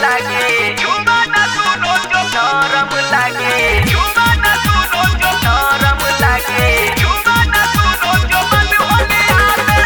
लागे झुमा ना सुनो जो नरम लागे झुमा ना सुनो जो नरम लागे झुमा ना सुनो जो मन होले आवे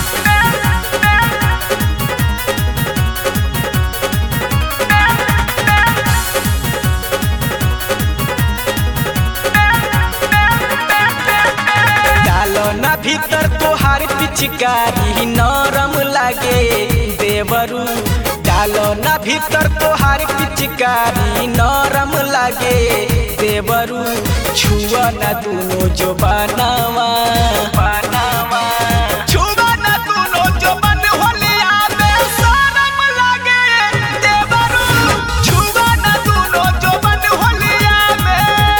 डालो ना भीतर तोहार पिचकारी नरम लागे देवरू डालो ना भीतर तोहार पिचकारी नरम लागे देवरू छुआ ना दुनो जो बनावा बनावा छुआ ना दुनो जो बन होले आवे शरम लागे देवरू छुआ ना दुनो जो बन होले आवे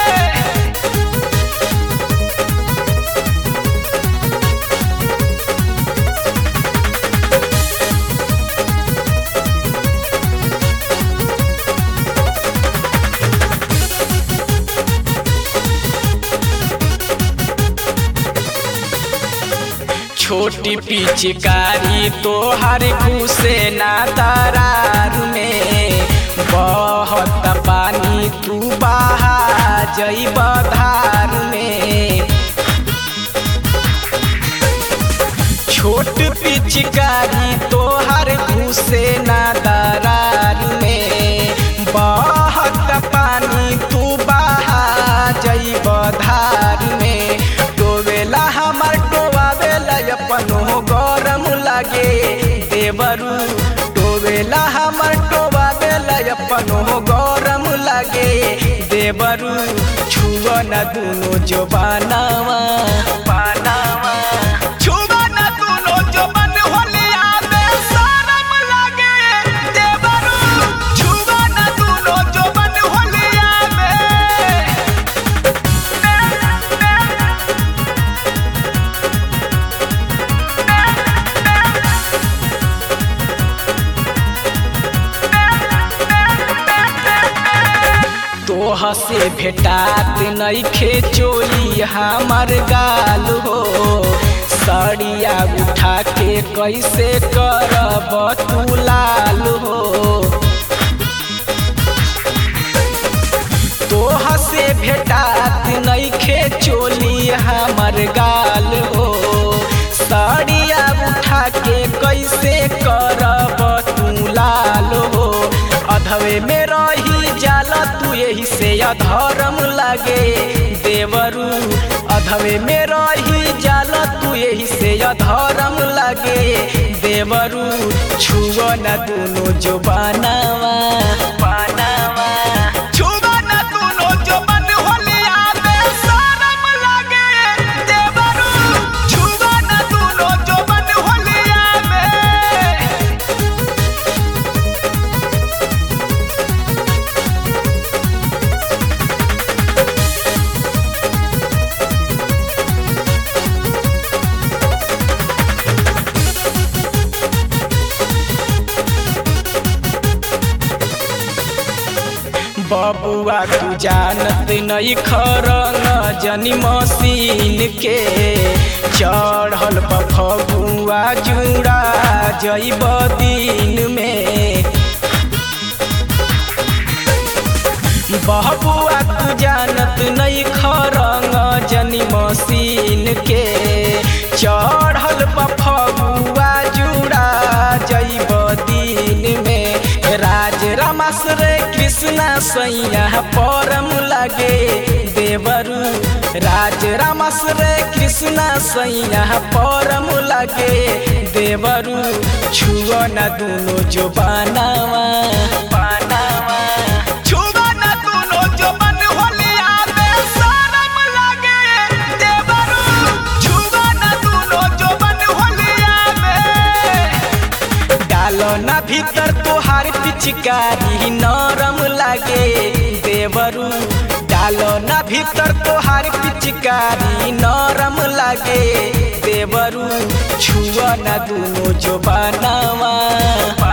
छोटी पिचकारी तोहर घुसे ना दरार में बहत पानी तू बहा जइब धार में छोट पिचकारी तोहर घुसे ना दरार में बहत पानी तू बहा जइब धार में डोबेला हमर डोबावेला अपनो गरम लागे देवरू डोबेला हमर डोबावेला अपनो गरम लागे देवरू छुआ न दुनो जो बनावा बनावा छुआ न दुनो जो बन होले आवे शरम लागे देवरू छुआ न दुनो जो बन होले आवे तोह से भेटात नइखे चोली हमर गाल हो सड़िया उठा के कैसे करब तू लाल हो तोह से भेटात नइखे चोली हमर गाल हो सड़िया उठा के कैसे करब तू लाल हो अधवे में रही जाला तू यही से अधर्म लागे देवरू अधवे में रही जाला तू यही से अधर्म लागे देवरू छुआ न दुनो जो बनावा बनावा छुआ न दुनो जो बन होले आवे शरम लागे देवरू छुआ न दुनो जो बन होले आवे बबुआ तू जानत नहीं खरंग जनी मशीन के चढ़ल बा फगुआ जुड़ा जइब दिन में बबुआ तू जानत नहीं खरंग जनी मशीन के चढ़ल बा फगुआ जुड़ा जइब दिन में राज रामाश्र कृष्णा सैया परम लागे देवरू राज रामाश्र कृष्णा सैया परम लागे देवरू छुआ न दुनो जो बनावा बनावा छुआ न दुनो जो बन होले आवे शरम लागे देवरू छुआ न दुनो जो बन होले आवे डालो ना भीतर तोहार पिचकारी नरम लागे देवरू डालो ना भीतर तोहार पिचकारी नरम लागे देवरू छुआ ना दुनो जो बनावा